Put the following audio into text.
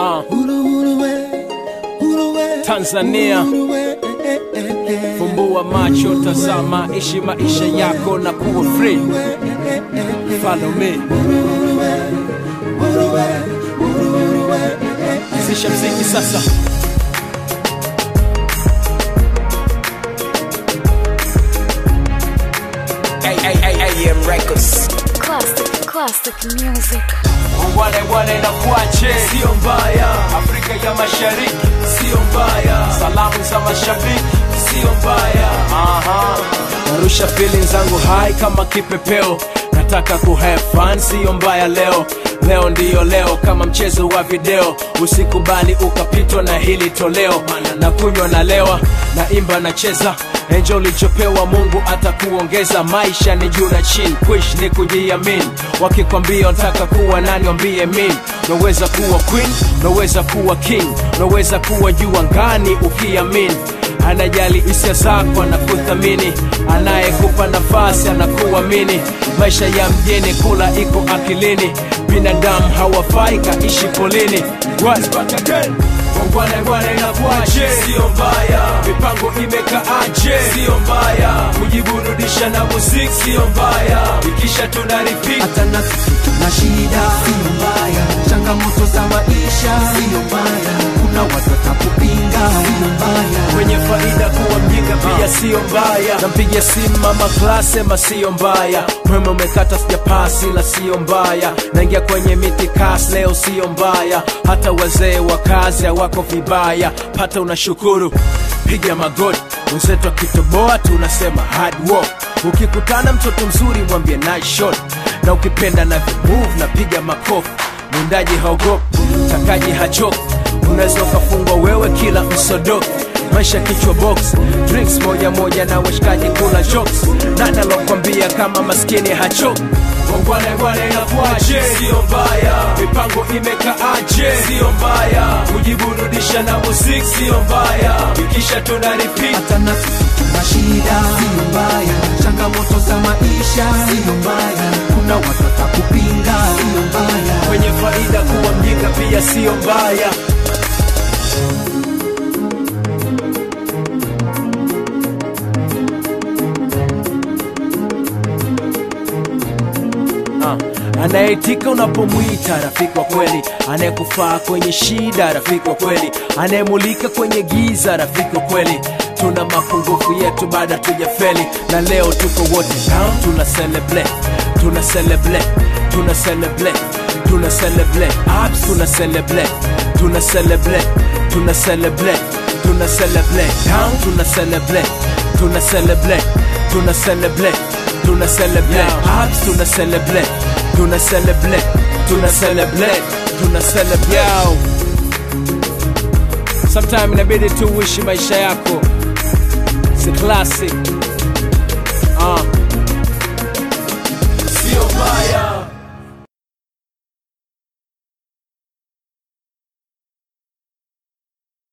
Ah. Tanzania, fumbua macho, tazama, ishi maisha yako na kuwa free. Follow me. Anzisha mziki sasa. AM Records. Classic, classic music. Wale wale na kuache, sio mbaya. Afrika ya Mashariki, sio mbaya. Salamu za mashabiki, sio mbaya. Aha. Narusha feeling zangu hai kama kipepeo, nataka ku have fun, sio mbaya leo. Leo ndiyo leo, kama mchezo wa video, usikubali ukapitwa na hili toleo. Na kunywa na lewa, na imba na cheza Enjo ulichopewa Mungu atakuongeza. Maisha ni juu na chini, kuishi ni kujiamini. Wakikwambia unataka kuwa nani, wambie mimi. Unaweza kuwa queen, unaweza kuwa king, unaweza kuwa juu angani ukiamini. Anajali hisia zako, anakuthamini, anayekupa nafasi anakuamini. Maisha ya mjini, kula iko akilini, binadamu hawafai kaishi polini. Once back again. Bwana bwana inakuaje? Sio mbaya. Mipango imekaaje? Sio mbaya. Kujiburudisha na muziki sio mbaya. Ikisha tuna repeat. hata na sisi tuna shida, sio mbaya. Changamoto za maisha, sio mbaya. Kuna watu watakupinga, sio mbaya. Kwenye faida kuwa mjinga pia sio mbaya. Nampigia simu mama class sema sio mbaya. Mwema umekata sijapasi la sio mbaya. Naingia kwenye miti kas leo sio mbaya. Hata wazee wa kazi hawako vibaya. Pata unashukuru. Piga magoti wenzetu akitoboa tunasema hard work. Ukikutana mtoto mzuri mwambie nice shot, na ukipenda na move na piga makofi. Mwindaji haogopi, mtakaji hachoki, unaweza ukafungwa wewe kila msodoki maisha kichwa box drinks moja moja na washikaji kula jokes nani alokwambia kama maskini hachoki Bwana bwana inakuaje? Sio mbaya. Mipango imekaaje? Sio mbaya. Kujiburudisha na muziki sio mbaya. Ikisha tuna repeat. hata na sisi tuna shida, sio mbaya. Changamoto za maisha, sio mbaya. Kuna watu watakupinga, sio mbaya. Kwenye faida kuwa mjinga pia sio mbaya. Ah, anayeitika unapomwita rafiki wa kweli, anayekufaa kwenye shida rafiki wa kweli, anayemulika kwenye giza rafiki wa kweli. Tuna mapungufu yetu baada tujafeli, na leo tuko wote down, tuna celebrate, tuna celebrate, tuna celebrate, tuna celebrate, ups, tuna celebrate, tuna celebrate, tuna celebrate, tuna celebrate, down, tuna celebrate, tuna celebrate, tuna celebrate tuna celebrate ups, tuna celebrate, tuna celebrate, tuna celebrate, tuna celebrate. Yo. Sometime inabidi tu uishi maisha yako, si classic